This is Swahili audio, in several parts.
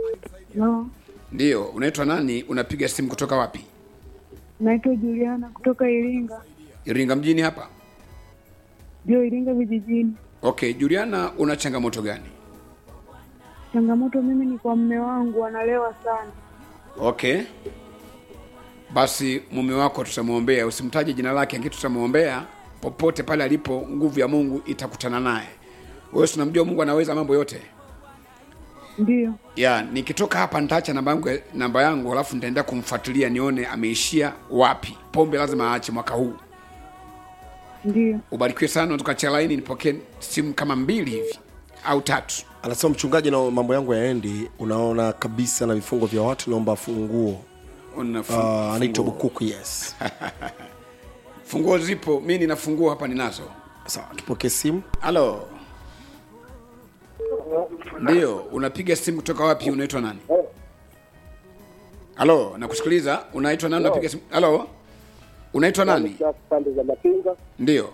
No, Ndiyo, unaitwa nani? Unapiga simu kutoka wapi? naitwa Juliana kutoka Iringa, Iringa mjini hapa. ndio Iringa vijijini. Okay, Juliana, una changamoto gani? Changamoto mimi ni kwa mme wangu, analewa sana. Okay, basi mume wako tutamwombea, usimtaje jina lake, lakini tutamwombea popote pale alipo, nguvu ya Mungu itakutana naye. Wewe si unamjua Mungu anaweza mambo yote. Ndio, ya nikitoka hapa nitaacha namba yangu namba yangu alafu nitaenda kumfuatilia nione ameishia wapi pombe lazima aache mwaka huu ndio. ubarikiwe sana tukachia laini nipokee simu kama mbili hivi au tatu anasema mchungaji na mambo yangu yaendi unaona kabisa na vifungo vya watu naomba funguo Una uh, fungu- anaitwa funguo. bukuku yes funguo zipo mi nina funguo hapa ninazo sawa tupokee simu halo ndio unapiga simu kutoka wapi unaitwa nani halo nakusikiliza unaitwa nani unapiga simu halo unaitwa nani pande za Mapinga ndio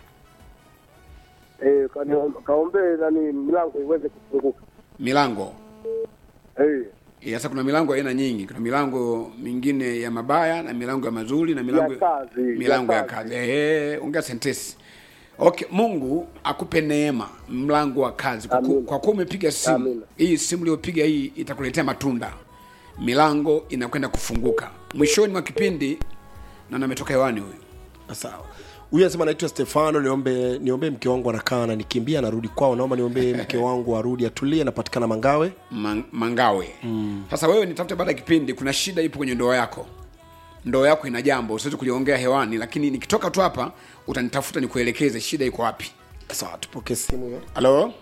eh, kani- kaombee nani milango iweze kufunguka milango eh, Eh, sasa kuna milango aina nyingi kuna milango mingine ya mabaya na milango ya mazuri na milango Ya kazi, milango ya ya kazi eh ongea sentesi okay mungu akupe neema mlango wa kazi kwa, ku, Amina. kwa kuwa umepiga simu Amina. hii simu iliyopiga hii itakuletea matunda milango inakwenda kufunguka mwishoni mwa kipindi na nametoka hewani huyu sawa huyu anasema naitwa stefano niombe niombe mke wangu anakaa ananikimbia anarudi kwao naomba niombe mke wangu arudi atulie anapatikana mangawe Man- mangawe mm. sasa wewe nitafute baada ya kipindi kuna shida ipo kwenye ndoa yako ndoa yako ina jambo siwezi kuliongea hewani lakini nikitoka tu hapa utanitafuta nikuelekeze shida iko wapi sawa tupokee simu hiyo halo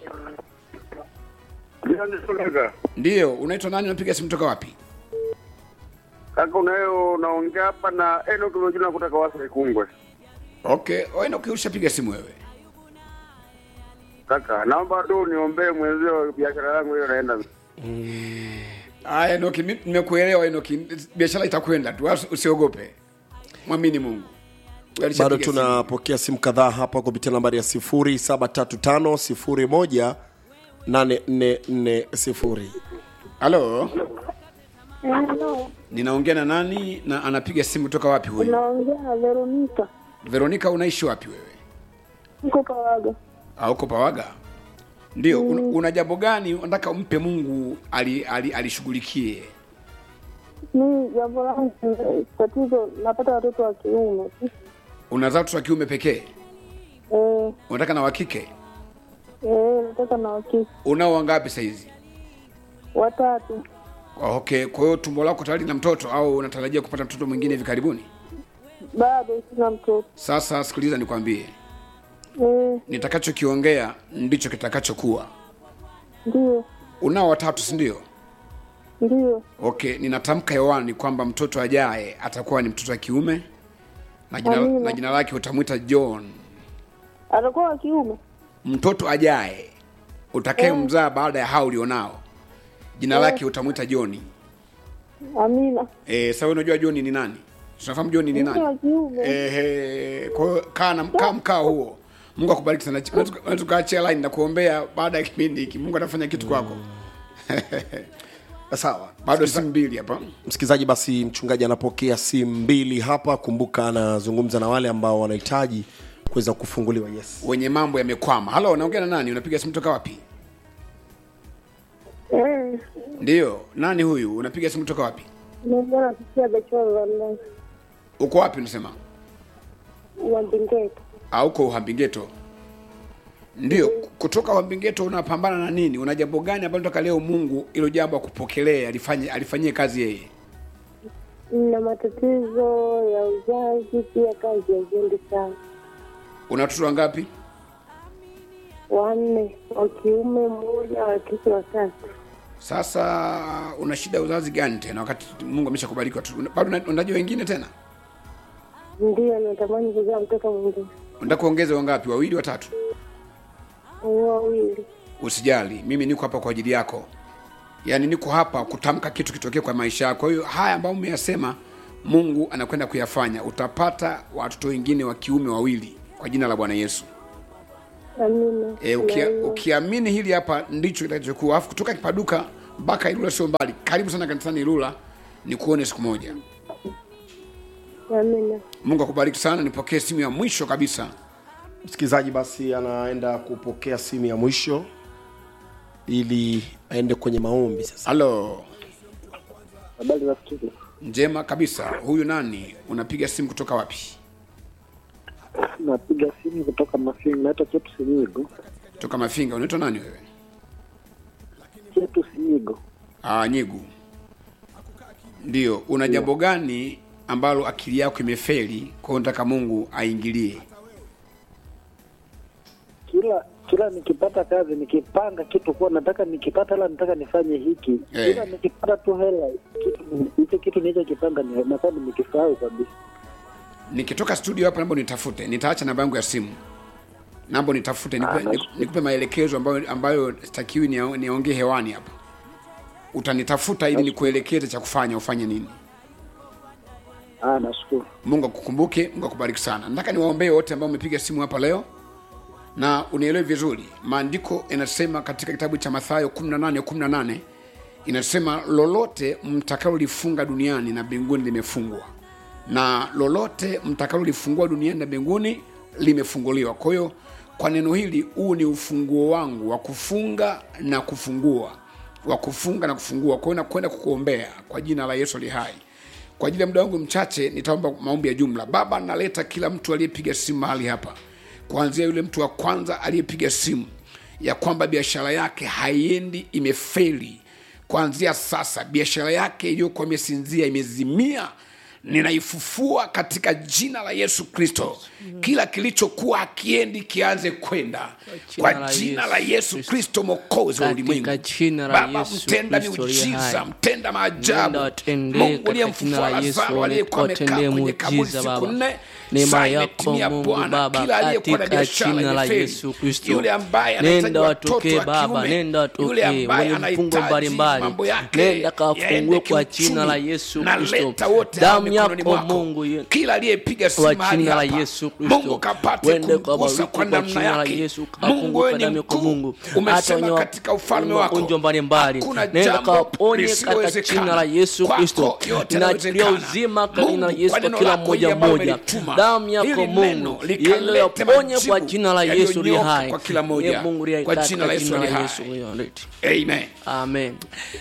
kaka ndiyo unaitwa nani unapiga simu toka wapi kaka unayo unaongea hapa na Enoch Lojuna kutoka Wasa Ikungwe okay oenoki ushapiga simu wewe kaka naomba tu niombee mwenzio biashara yangu hiyo naenda aya enoki mi- nimekuelewa enoki biashara itakwenda tu wala usiogope mwamini mungu Wewe alishapiga bado simu. tunapokea simu kadhaa hapa kupitia nambari ya 735 8440 halo Hello, ninaongea na nani na anapiga simu toka wapi huyu unaongea na Veronica, veronika unaishi wapi wewe niko Pawaga. auko pawaga ndio mm. una, una jambo gani unataka umpe mungu ali- ali- alishughulikie Mi jambo langu ni tatizo, napata watoto wa kiume unazaa watoto wa kiume pekee eh, unataka na wakike eh, nataka na wakike unao wangapi saizi watatu. okay kwa hiyo tumbo lako tayari na mtoto au unatarajia kupata mtoto mwingine hivi karibuni Bado sina mtoto sasa sikiliza nikwambie eh, nitakachokiongea ndicho kitakachokuwa ndio unao watatu si ndio ndio okay ninatamka hewani kwamba mtoto ajaye atakuwa ni mtoto wa kiume na jina, Amina. na jina lake utamwita john atakuwa wa kiume. mtoto ajaye utakaye mzaa baada ya hao ulionao jina lake utamwita joni Amina, e, sawa unajua joni ni nani tunafahamu joni ni mtoto wa nani kiume. Ehe, kwa hiyo kaa na kaa mkao huo mungu akubariki sana Unaweza tukaachia line na kuombea baada ya kipindi hiki mungu atafanya kitu kwako sawa bado simu mbili hapa msikilizaji basi mchungaji anapokea simu mbili hapa kumbuka anazungumza na wale ambao wanahitaji kuweza kufunguliwa yes wenye mambo yamekwama halo unaongea na nani unapiga simu toka wapi Eh, ndiyo nani huyu unapiga simu toka wapi naongea na Sisia Bechoro wa Mlezi uko wapi unasema wa Mbingeti. auko uhambingeto ndio kutoka uhambingeto unapambana na nini una jambo gani ambalo toka leo mungu ilo jambo akupokelee alifanye alifanyie kazi yeye na matatizo ya uzazi, pia kazi haziendi sana. una watoto wangapi Wanne wa kiume, mmoja wa kike, watatu. sasa una shida ya uzazi gani tena wakati mungu ameshakubariki watoto Una- bado una- unajua wengine tena Ndio natamani kuzaa mtoto mwingine unataka kuongeza wangapi wawili watatu wawili. usijali mimi niko hapa kwa ajili yako yaani niko hapa kutamka kitu kitokee kwa maisha yako kwa hiyo haya ambayo umeyasema mungu anakwenda kuyafanya utapata watoto wengine wa kiume wawili kwa jina la bwana yesu Amina. e, ukia, Na hiyo- ukiamini hili hapa ndicho kitakachokuwa alafu kutoka kipaduka mpaka Ilula sio mbali. Karibu sana kanisani Ilula, nikuone siku moja. Amina. Mungu akubariki sana. Nipokee simu ya mwisho kabisa. msikilizaji basi anaenda kupokea simu ya mwisho ili aende kwenye maombi sasa Halo, Habari za studio. njema kabisa. Huyu nani? Unapiga simu kutoka wapi? Napiga simu kutoka Mafinga, naitwa Chetu Sinyigo. Toka Mafinga. Unaitwa nani wewe? Chetu Sinyigo. Ah, Nyigu. Ndio. Una jambo gani ambalo akili yako imefeli, kwa hiyo unataka Mungu aingilie? Kila kila nikipata kazi nikipanga kitu kuwa nataka nikipata hela nataka nifanye hiki Eh. kila nikipata tu hela kitu hicho kitu nilichokipanga ni- nakuwa nimekisahau kabisa. Nikitoka studio hapa, naomba nitafute, nitaacha namba yangu ya simu, naomba nitafute, nikupe, niku- nikupe maelekezo ambayo ambayo sitakiwi nia- niongee hewani hapa. Utanitafuta ili nikuelekeze cha kufanya, ufanye nini. Ah, nashukuru. Mungu akukumbuke, Mungu akubariki sana. Nataka niwaombee wote ambao umepiga simu hapa leo na unielewe vizuri. Maandiko yanasema katika kitabu cha Mathayo 18 18 inasema lolote mtakalolifunga duniani na mbinguni limefungwa, na lolote mtakalolifungua duniani na mbinguni limefunguliwa. Kwa hiyo kwa neno hili, huu ni ufunguo wangu wa kufunga na kufungua, wa kufunga na kufungua. Kwa hiyo nakwenda kukuombea kwa jina la Yesu ali hai kwa ajili ya muda wangu mchache nitaomba maombi ya jumla. Baba, naleta kila mtu aliyepiga simu mahali hapa, kuanzia yule mtu wa kwanza aliyepiga simu ya kwamba biashara yake haiendi, imefeli. Kuanzia sasa biashara yake iliyokuwa imesinzia, imezimia, ninaifufua katika jina la Yesu Kristo. Kila kilichokuwa akiendi kianze kwenda jina kwa la jina Yesu la Yesu Kristo. Kristo, mwokozi wa Katika ulimwengu. jina la Baba, Yesu mtenda Kristo aliye miujiza, hai. mtenda maajabu, Nenda watendee Mungu katika uliyemfufua jina la Yesu, Lazaro aliyekuwa amekaa watendee kwenye kaburi muujiza, siku Baba. nne. Neema Saa yako imetimia Mungu Bwana, Baba, kila aliyekuwa na katika biashara jina la imefeli, Yesu Kristo. yule ambaye anahitaji Nenda watoto watokee wa Baba, kiume, nenda yule watokee ambaye wenye vifungo anahitaji mbalimbali, mambo yake nenda kawafungue yaende kwa kiuchumi. jina la Yesu Naleta Kristo. wote hao Damu mikononi yako mwako. Mungu ye- kila aliyepiga simu kwa mahali jina la hapa, Yesu Kristo. Mungu kapate Wende kumgusa kabariki kwa kwa namna jina la yake. Yesu, Mungu kafunguka wewe ni damu yako mkuu, Mungu. Hata umesema wenye katika ufalme wako magonjwa mbalimbali. hakuna Nenda jambo kawaponye katika lisilowezekana. jina la Yesu Kwako Kristo. yote Ninaachilia yanawezekana. uzima kwa jina la Mungu, Yesu kwa kwa neno kila lako mmoja hili ambalo mmoja. umelituma, Damu yako hili neno Mungu likalete iliyoponye kwa majibu jina la Yesu li yaliyonyoka hai. kwa kila Ye moja. Mungu li hai Kwa katika jina la Yesu jina li la hai. Yesu. Leti. Amen. Amen.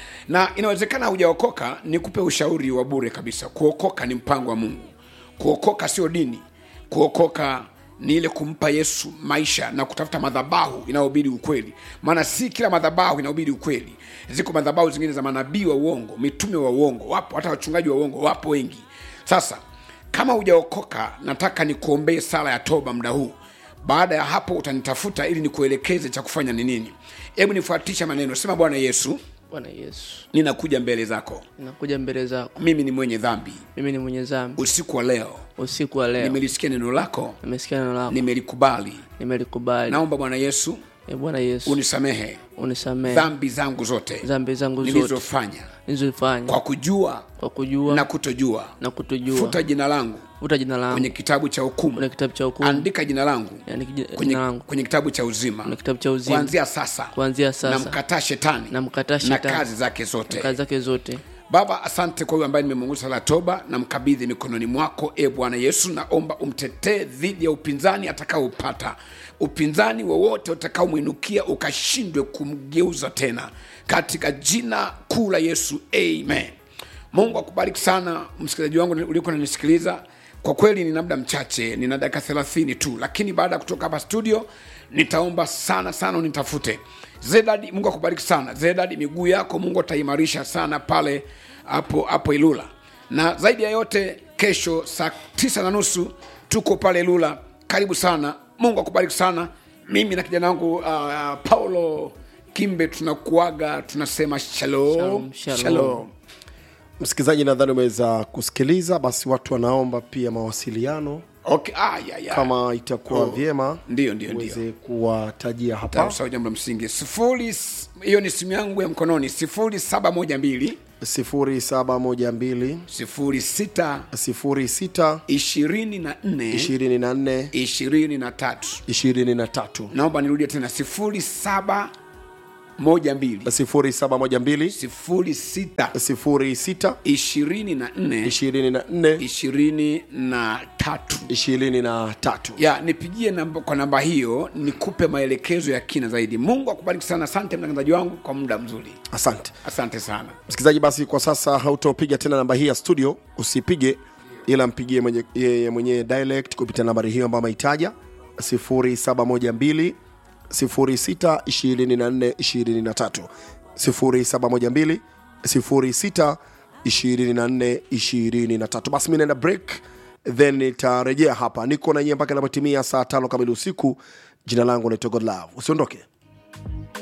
na inawezekana hujaokoka nikupe ushauri wa bure kabisa kuokoka ni mpango wa mungu kuokoka sio dini kuokoka ni ile kumpa yesu maisha na kutafuta madhabahu inayohubiri ukweli maana si kila madhabahu inahubiri ukweli ziko madhabahu zingine za manabii wa uongo mitume wa uongo wapo hata wachungaji wa uongo wapo wengi sasa kama hujaokoka nataka nikuombee sala ya toba muda huu baada ya hapo utanitafuta ili nikuelekeze cha kufanya ni nini hebu nifuatisha maneno sema bwana yesu Bwana Yesu, ninakuja mbele zako ninakuja mbele zako. mimi ni mwenye dhambi Mimi ni mwenye dhambi. usiku wa leo Usiku wa leo nimelisikia neno lako nimesikia neno lako, nimelikubali nimelikubali. naomba bwana yesu E Bwana Yesu, unisamehe unisamehe dhambi zangu zote dhambi zangu zote nilizofanya nilizofanya kwa kujua kwa kujua na kutojua na kutojua. futa jina langu Futa jina langu kwenye kitabu cha hukumu kwenye kitabu cha hukumu, andika jina langu yani kiji- kwenye, jina langu kwenye kitabu cha uzima kwenye kitabu cha uzima, kuanzia sasa kuanzia sasa namkataa shetani namkataa na shetani kazi zake zote kazi zake zote. baba asante kwa huyu ambaye nimemunguza sala ya toba na mkabidhi mikononi mwako e bwana yesu naomba umtetee dhidi ya upinzani atakaopata upinzani wowote utakaomwinukia ukashindwe kumgeuza tena katika jina kuu la yesu amen mungu akubariki sana msikilizaji wangu uliokuwa nanisikiliza kwa kweli nina muda mchache nina dakika thelathini tu lakini baada ya kutoka hapa studio nitaomba sana sana unitafute zedadi mungu akubariki sana zedadi miguu yako mungu ataimarisha sana pale hapo hapo ilula na zaidi ya yote kesho saa tisa na nusu tuko pale ilula karibu sana mungu akubariki sana mimi na kijana wangu uh, paulo kimbe tunakuaga tunasema shalom Shalom, shalom. shalom. msikilizaji nadhani umeweza kusikiliza basi watu wanaomba pia mawasiliano Okay. Ah, ya, ya. kama itakuwa Oh. vyema Ndio, ndio, ndio. uweze kuwatajia hapa Tausau jambo la msingi sifuri hiyo ni simu yangu ya mkononi sifuri saba moja mbili 0712 sifuri sita 06 ishirini na nne 24 ishirini na tatu 23 naomba nirudie tena sifuri saba moja mbili 0712 sifuri sita 06 ishirini na nne 24 ishirini na tatu 23 ya nipigie namba, kwa namba hiyo nikupe maelekezo ya kina zaidi mungu akubariki sana asante mtangazaji wangu kwa muda mzuri asante asante sana msikilizaji basi kwa sasa hautopiga tena namba hii ya studio usipige ila mpigie mwenye- yeye mwenyewe direct kupitia nambari hiyo ambayo ameitaja 0712 06 24 23 0712 06 24 23 basi mi naenda break then nitarejea hapa niko na nyie mpaka inapotimia saa tano kamili usiku jina langu naitwa godlove usiondoke